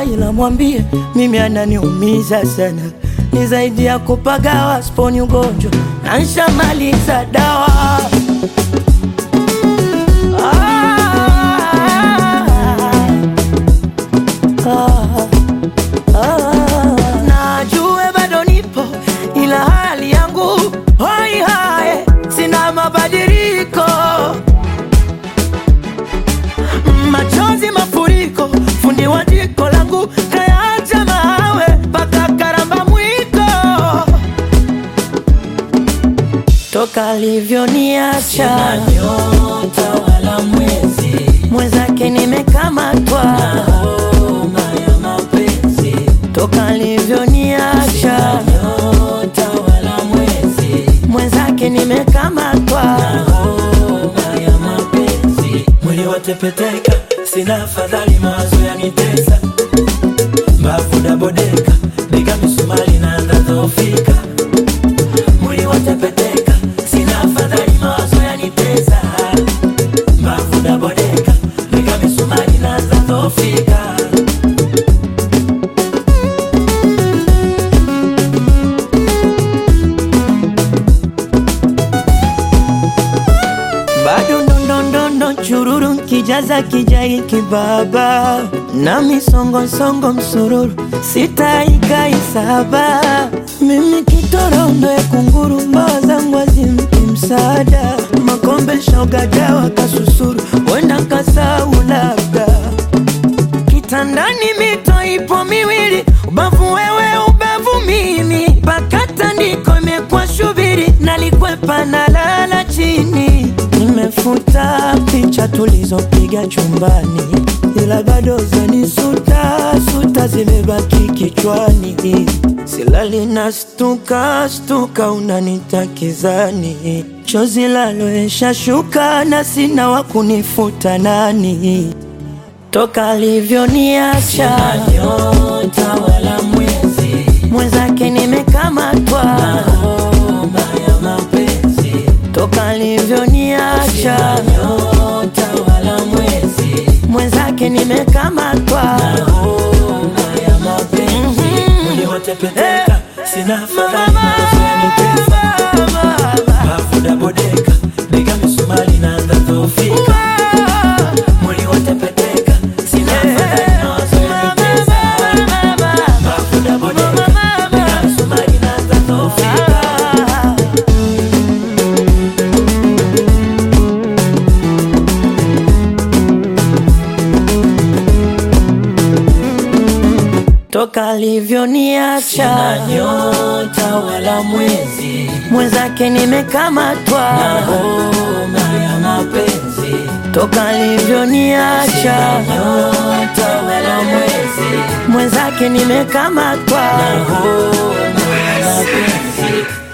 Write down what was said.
sawa, ila mwambie mimi ananiumiza sana, ni zaidi ya kupagawa, sponi ugonjwa na nshamaliza dawa. Ah, ah, najue bado nipo ila hali yangu hoi hae, sina mabadiliko, machozi mafuriko, fundi wa jiko langu kayaacha mawe mpaka karamba mwiko, toka alivyoniacha nyota wala mwezi mwenzake nimekamatwa, homa ya mapenzi toka alivyoniacha nyota wala mwezi mwenzake nimekamatwa, homa ya mapenzi mwili watepeteka sina afadhali mawazo yanitesa mbavu dabodeka nika misumari naanza dhofika mwili watepeteka sina afadhali mawazo yanitesa mbavu dabodeka nika misumari naanza dhofika bado ndondondondo chururu kijaza kijai kibaba na misongosongo msururu sitaikaisaba mimi kitorombe kunguru mbawa zangu azimpi msaada makombe shogadawa kasusuru wenda kasau labda kitandani mito ipo miwili, ubavu wewe, ubavu mimi, mpaka tandiko imekuwa shubiri, nalikwepa na lala chini. Nimefuta picha tulizopiga chumbani, ila bado zanisuta suta zimebaki kichwani, silali na stuka stuka, unanitakizani chozi laloesha shuka na sina wa kunifuta nani toka alivyoniacha nyota wala mwezi mwenzake nimekamatwa, homa ya mapenzi toka alivyoniacha nyota wala mwezi mwenzake nimekamatwa, homa ya mapenzi mwili watepeteka sina afadhali mawazo yanitesa bafu dabodeka nika misumari naanza dhofika mwili watepeteka sina afadhali mawazo yanitesa bafu dabodeka nika misumari naanza dhofika toka alivyoniacha nyota wala mwezi mwenzake nimekamatwa, homa ya mapenzi toka alivyoniacha nyota wala mwezi mwenzake nimekamatwa. homa ya mapenzi